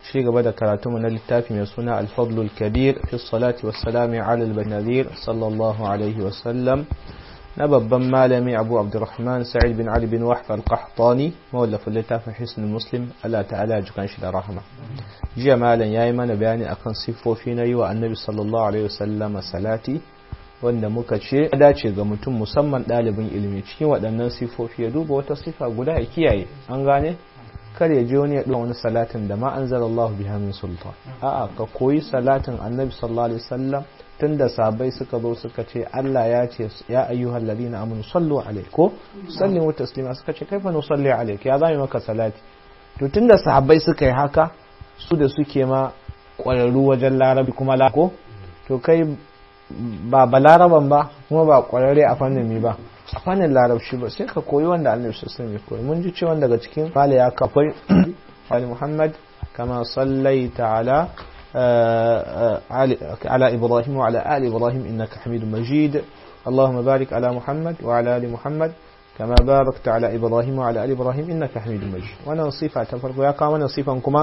ci gaba da karatu na littafi mai suna alfadlul kabir fi salati wassalami ala al-nadir sallallahu alaihi wasallam na babban malami abu abdurrahman sa'id bin ali bin wahf al-qahtani mawallafin littafin hisn muslim Allah ta'ala jikan shi da rahama jiya malam yayi mana bayani akan siffofi na yi wa annabi sallallahu alaihi wasallam salati wanda muka ce ya dace ga mutum musamman ɗalibin ilimi cikin waɗannan sifofi ya duba wata sifa guda ya kiyaye an gane kar ya je wani ya wani salatin da ma anzala Allah biha min sultan a'a ka koyi salatin annabi sallallahu alaihi wasallam tunda sabai suka zo suka ce Allah ya ce ya ayyuhal ladina amanu sallu alaihi ko sallimu taslima suka ce kaifa nusalli alaik ya zai maka salati to tunda sahabbai suka yi haka su da suke ma ƙwararru wajen larabi kuma la ko to kai ba balaraban ba kuma ba kwararre a fannin mi ba a fannin larabci ba sai ka koyi wanda annabi sallallahu alaihi koyi mun ji cewa daga cikin fala ya kafai ali muhammad kama sallaita ala على إبراهيم وعلى آل إبراهيم إنك حميد مجيد اللهم بارك على محمد وعلى آل محمد كما باركت على إبراهيم وعلى آل إبراهيم إنك حميد مجيد وانا صفة تفرق يا كما صفة كما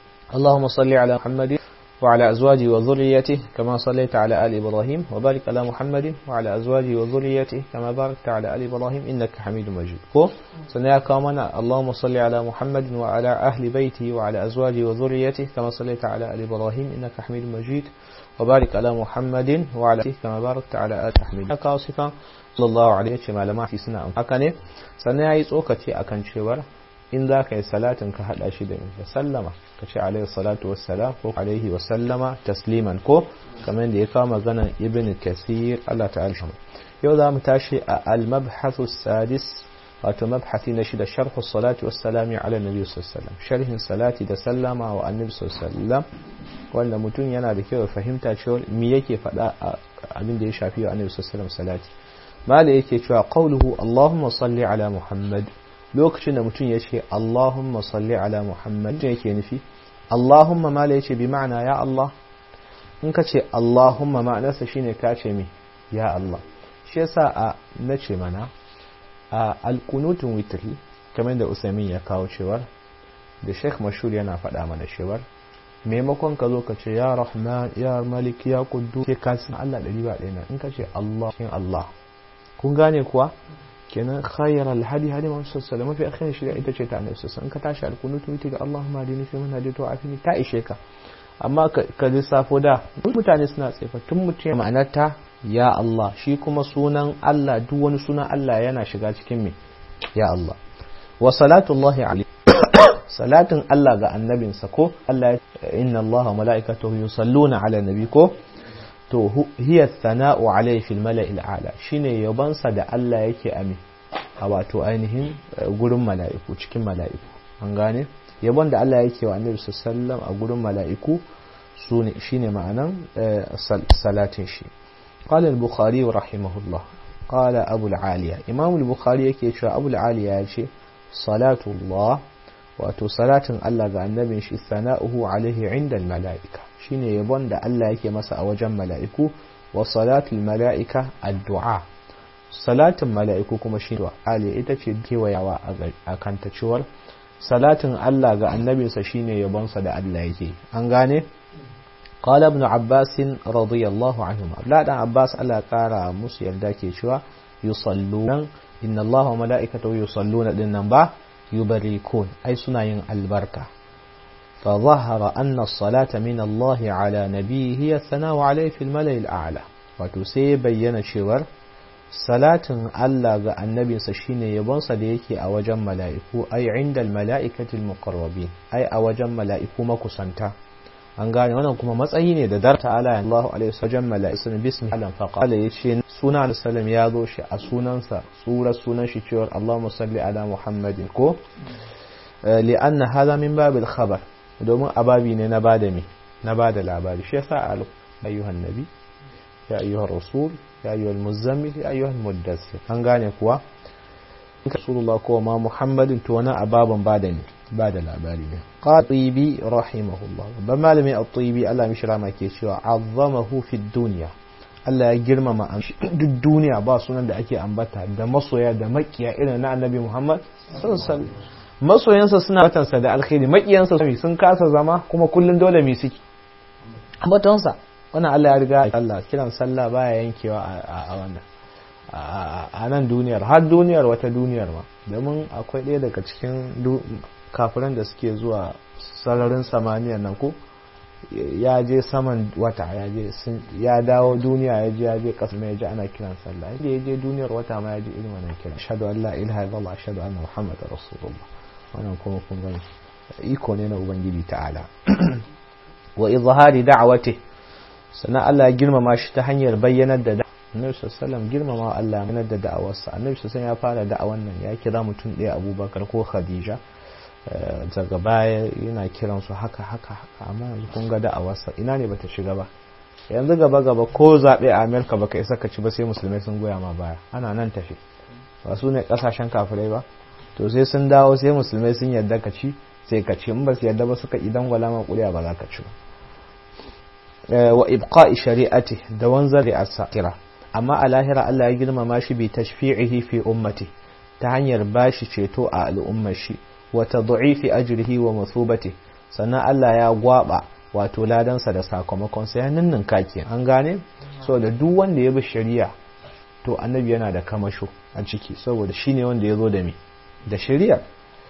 اللهم صل على محمد وعلى أزواجه وذريته كما صليت على آل إبراهيم وبارك على محمد وعلى أزواجه وذريته كما باركت على آل إبراهيم إنك حميد مجيد كو سنيا كامنا اللهم صل على محمد وعلى أهل بيته وعلى أزواجه وذريته كما صليت على آل إبراهيم إنك حميد مجيد وبارك على محمد وعلى كما باركت على آل حميد كاصفا صلى الله عليه وسلم ما في سنة هكذا سنيا يتوكتي أكن شوار in za ka yi salatin ka haɗa shi da da sallama ka ce alaihi salatu wassalam ko alaihi wasallama tasliman ko kamar da ya kawo maganan ibn kasir Allah ta'ala shi yau za mu tashi a al-mabhathu sadis wato mabhathi na shida sharhu salati wassalami ala nabi sallallahu sharhin salati da sallama wa annabi sallallahu wanda mutum yana da kyau fahimta cewa me yake faɗa abin da ya shafi wa annabi sallallahu salati mala yake cewa qawluhu allahumma salli ala muhammad lokacin da mutum ya ce Allahumma salli ala Muhammad mutum yake nufi Allahumma mala ya ce bi ma'ana ya Allah in ka ce Allahumma ma'anarsa shine ka ce mi ya Allah shi yasa a na ce mana a alkunutun witri kamar da Usaimin ya kawo cewar da Sheikh Mashur yana faɗa mana cewar maimakon ka zo ka ce ya Rahman ya Malik ya Quddus sai ka san Allah ɗari ba ɗaya in ka ce Allah shin Allah kun gane kuwa kenan khayar alhadi hadi ma sallallahu mafi akhirin shirya ita ce ta annabi sallallahu in ka tashi alkunutu ita ga Allahumma hadini fi man hadaitu wa afini ta ishe ka amma ka lissafo da mutane suna tsefa tun mutum ma'anar ta ya Allah shi kuma sunan Allah duk wani sunan Allah yana shiga cikin me ya Allah wa salatullahi alaihi salatin Allah ga annabinsa ko Allah inna Allah wa mala'ikatahu yusalluna ala nabi ko to hiya thana'u alayhi fil mala'il a'la shine yabansa da Allah yake ami a wato ainihin gurin mala'iku cikin mala'iku an gane yabon da Allah yake wa annabi sallallahu a gurin mala'iku sune shine ma'anan salatin shi qala al-bukhari rahimahullah qala abu al-aliya imam al-bukhari yake cewa abu al-aliya yace salatu Allah wato salatin Allah ga annabin shi sana'uhu alaihi inda mala'ika shine yabon da Allah yake masa a wajen mala'iku wa salatul mala'ika addu'a salatin mala'iku kuma shi ali ita ce kewayawa a kanta cewar salatin Allah ga annabinsa shine yabonsa da Allah yake an gane قال ابن عباس رضي الله عنهما لا دان عباس الله قارا musu yarda ke cewa yusalluna inna Allah wa mala'ikatahu yusalluna dinnan ba yubarikun ai suna yin albarka فظهر أن الصلاة من الله على نبيه هي الثناء عليه في الملأ الأعلى وتسي بيّن شور صلاة الله النبي سشين يبنص ديكي أوجم ملائكو أي عند الملائكة المقربين أي أوجم ملائكو مكسنتا an gane wannan kuma matsayi ne da darta ala Allah alaihi wasallam mala'isun bismi alam faqala yace sunan sallam ya zo shi a sunansa sura sunan shi cewa Allahumma salli ala Muhammadin ko li'anna hadha min babil khabar domin ababi ne na bada me na bada labari shi yasa ayyuhan nabi ya ayyuhar rasul ya ayyuhal muzammil ya ayyuhal muddassir an gane kuwa rasulullah ko ma muhammadin to wani ababan bada ne bada labari ne qatibi rahimahullah babban malami at-tibi Allah mishi rama ke cewa azzamahu fi dunya Allah ya girmama duk duniya ba sunan da ake ambata da masoya da makiya irin na annabi Muhammad sallallahu alaihi wasallam masoyansa suna watansa da alkhairi makiyansa sun kasa zama kuma kullun dole mi suke ambatonsa wannan Allah ya riga Allah kiran sallah baya yankewa a wannan a nan duniyar har duniyar wata duniyar ma domin akwai ɗaya daga cikin kafiran da suke zuwa sararin samaniyar nan ko ya je saman wata ya je ya dawo duniya ya je ya je kasa mai ji ana kiran sallah inda ya je duniyar wata ma ya je irin wannan kiran ashhadu an la ilaha illallah ashhadu anna muhammadar rasulullah wannan kuma kun gani iko ne na ubangiji ta'ala wa izhari da'awati sannan Allah ya girmama shi ta hanyar bayyanar da Annabi sallallahu girmama Allah ya da da'awarsa Annabi sallallahu ya fara da'awan nan ya kira mutum ɗaya Abubakar ko Khadija daga baya yana kiran su haka haka haka amma yanzu kun ga da'awarsa ina ne bata shiga ba yanzu gaba gaba ko zaɓe a Amerika baka isa ka ci ba sai musulmai sun goya ma baya ana nan tafi ba su ne kasashen kafirai ba to sai sun dawo sai musulmai sun yarda ka ci sai ka ci in ba su yarda ba suka idan gwala ma kuriya ba za ka ci ba wa ibqa'i shari'ati da wanzar da asakira amma a lahira Allah ya girmama shi bi tashfi'ihi fi ummati ta hanyar bashi ceto a al'ummar shi wa tad'ifi ajrihi wa mathubati sannan Allah ya gwaba wato ladansa da sakamakon sa ya ninnin kake an gane so da duk wanda ya bi shari'a to annabi yana da kamasho a ciki saboda shine wanda ya zo da me da shari'a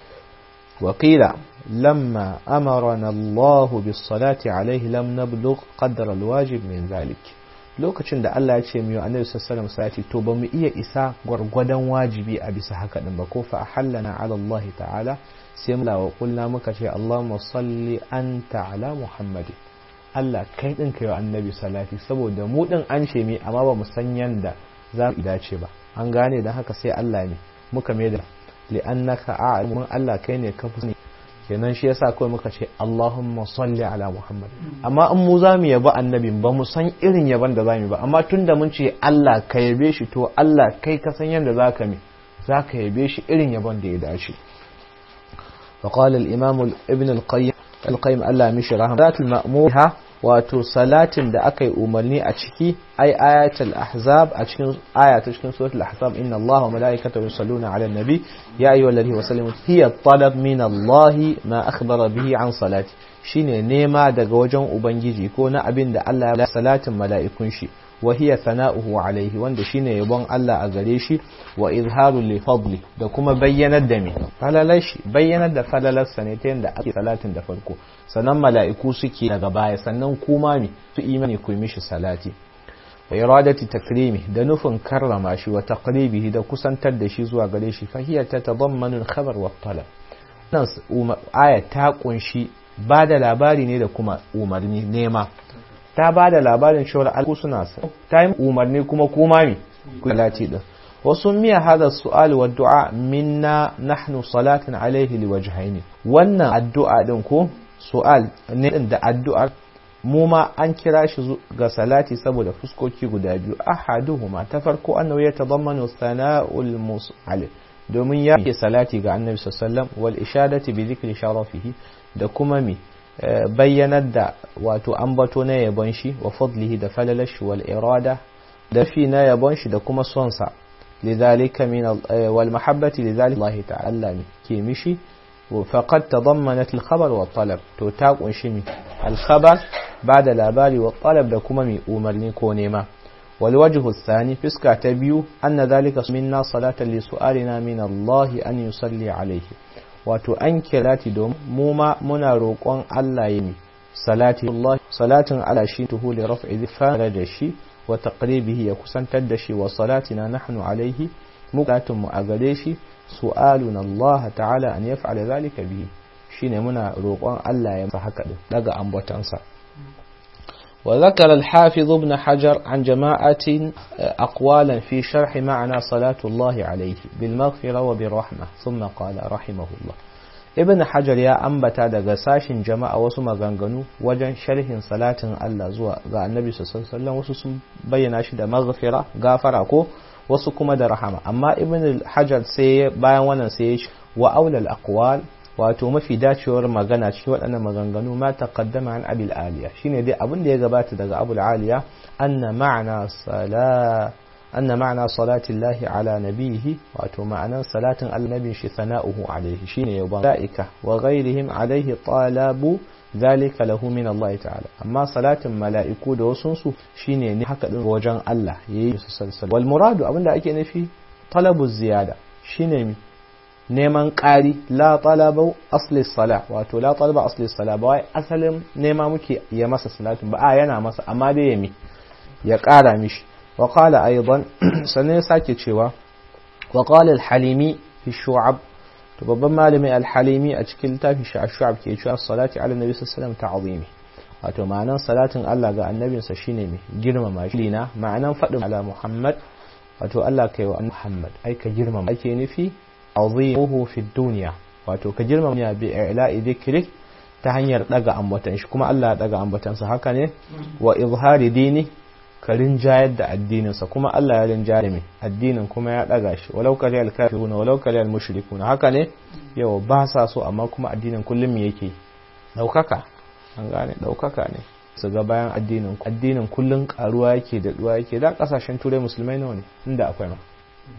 وقيل لما أمرنا الله بالصلاة عليه لم نبلغ قدر الواجب من ذلك lokacin da Allah ya ce miyo annabi sallallahu alaihi to ba mu iya isa gwargwadon wajibi a bisa haka din ba ko fa ahallana ala Allah ta'ala sai mu lawa kulna muka ce Allahumma salli anta ala Muhammad Allah kai din kai wa annabi salati saboda mu din an ce mi amma ba mu san yanda za mu dace ba an gane dan haka sai Allah ne muka mai da li'annaka a'lamu Allah kai ne ka fi kenan shi yasa kawai muka ce Allahumma salli ala Muhammad amma in mu za mu yaba annabi ba mu san irin yaban da za mu ba amma tunda mun ce Allah ka yabe shi to Allah kai ka san yanda zaka mi zaka yabe shi irin yaban da ya dace وقال الإمام ابن القيم القيم الله مش رحمه المأمورها wato salatin da aka yi umarni a ciki ai ayatul ahzab a cikin aya ta cikin suratul ahzab inna allaha wa malaikatahu yusalluna ala nabi ya ayyuhal ladhi wa sallimu hiya talab min allahi ma akhbara bihi an salati shine nema daga wajen ubangiji ko na abin da Allah ya salatin mala'ikun shi wa hiya sana'uhu alaihi wanda shine yabon Allah a gare shi wa izharu li fadli da kuma bayyanar da me falalar shi bayyanar da falalar sa ne ta yanda ake salatin da farko sannan mala'iku suke daga baya sannan kuma me su imani ku mishi salati wa iradati takrimi da nufin karrama shi wa taqribihi da kusantar da shi zuwa gare shi fa hiya tatadammanu al-khabar wa talab nan aya ta kunshi ba da labari ne da kuma umarni nema ta ba da labarin cewar alku suna sa ta yi umarni kuma kuma mi kulati din wasu miya hada su'al wa du'a minna nahnu salatin alaihi liwajhaini wannan addu'a din ko su'al ne din da addu'ar mu ma an kira shi ga salati saboda fuskoki guda biyu ahaduhuma ta farko annahu yatadammanu sana'ul mus'al domin ya yi salati ga annabi sallallahu wal ishadati bi dhikri sharafihi da kuma mi bayyanar da wato ambato na yabon shi wa fadlihi da falalashi wal irada da fi na yabon shi da kuma son sa lidhalika min wal mahabbati lidhalika Allah ta'ala ne ke mishi faqad tadammanat al khabar wa talab to ta kunshi mi al khabar bada labari wa talab da kuma mi umarni ko nema wal wajhu thani fiska ta biyu anna dhalika minna salatan li su'alina min Allah an yusalli alayhi wato an kirati domin mu ma muna roƙon Allah yi salati Allah salatin ala shi tuhu li raf'i dhifara da shi wa taqribihi ya kusantar da shi wa salatina nahnu alaihi muqatun mu a gare shi su'aluna Allah ta'ala an yaf'ala zalika bihi shine muna roƙon Allah ya masa haka din daga ambatansa وذكر الحافظ ابن حجر عن جماعة أقوالا في شرح معنى صلاة الله عليه بالمغفرة وبالرحمة ثم قال رحمه الله ابن حجر يا أنبتا daga sashin jama'a wasu maganganu wajen sharhin salatin Allah zuwa ga Annabi sallallahu alaihi wasu sun bayyana shi da maghfira gafara ko wasu kuma da rahama amma ibn hajar sai bayan wannan sai ya wa aulal aqwal wato mafi dacewar magana cikin waɗannan maganganu ma taqaddama an abil aliya shine dai abin da ya gabata daga abul aliya anna ma'ana sala anna ma'ana salati llahi ala nabihi wato ma'anan salatin annabin shi sana'uhu alaihi shine yaban malaika wa ghairihim alaihi talabu zalika lahu min Allah ta'ala amma salatin mala'iku da wasun su shine ne haka din wajen Allah yayi su salsal wal muradu abinda ake nufi talabu ziyada shine mi neman ƙari la talaba asli sala wato la talaba asli sala ba wai asalin nema muke ya masa salatin ba a yana masa amma dai ya mi ya ƙara mishi wa qala aidan sannan ya sake cewa wa qala al-halimi fi shu'ab to babban malami al-halimi a cikin littafin shi shu'ab ke cewa salati ala nabi sallallahu alaihi wasallam ta'zimi wato ma'anan salatin Allah ga annabinsa shine mai girmama shi na ma'anan faɗin ala Muhammad wato Allah kai wa Muhammad ai ka girmama ake nufi azimuhu fi dunya wato ka girmama ya bi ila'i dhikrik ta hanyar daga ambatan shi kuma Allah ya daga ambatansa haka ne wa izhari dini ka rinjayar da addininsa kuma Allah ya rinjayar da mai addinin kuma ya daga shi walau kare al-kafiruna walau kare al-mushrikuna haka ne yau ba sa so amma kuma addinin kullum me yake daukaka an gane daukaka ne su ga bayan addinin addinin kullum karuwa yake da duwa yake da kasashen turai musulmai nawa ne inda akwai ma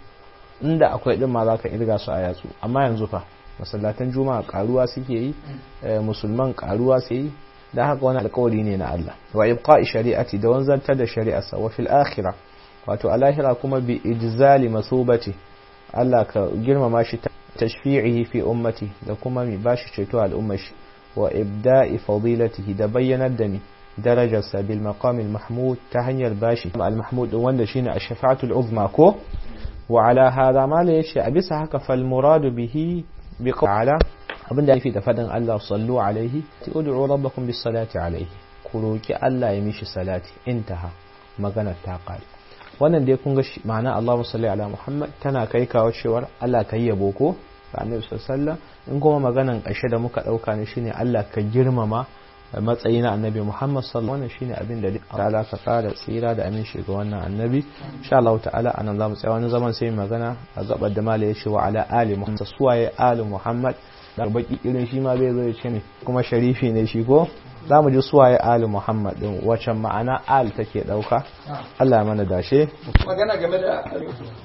inda akwai din ma zaka irga su a yatsu amma yanzu fa masallatan juma'a karuwa suke yi musulman karuwa su yi da haka wani alkawari ne na Allah wa ibqa'i shari'ati da wanzantar da shari'arsa wa fil akhirah wato alahira kuma bi ijzali masubati Allah ka girmama shi tashfi'ihi fi ummati da kuma mi bashi ceto al'ummar shi wa ibda'i fadilatihi da bayyanar da mi darajarsa bil maqam al mahmud ta hanyar bashi al mahmud wanda shine ash-shafa'atu al uzma ko wa ala hadha ma la yashi a bisa haka fal muradu bihi bi qala abinda yake da fadin Allah sallu alaihi ti ud'u rabbakum bis salati alaihi ku roki Allah ya mishi salati intaha magana ta kare wannan dai kun ga ma'ana Allahumma salli ala Muhammad tana kai kawo cewar Allah kai yabo ko ga Annabi sallallahu in kuma maganan ƙarshe da muka dauka ne shine Allah ka girmama matsayi na annabi Muhammad sallallahu alaihi shine abin da Allah ka kara tsira da amin shi ga wannan annabi insha Allah ta'ala anan zamu tsaya wani zaman sai magana a gabar da mala yace wa ala ali Muhammad suwaye ali Muhammad da baki irin shi ma zai zo ya ce ne kuma sharifi ne shi ko zamu ji suwaye ali Muhammad din wacce ma'ana al take dauka Allah ya mana dashe magana game da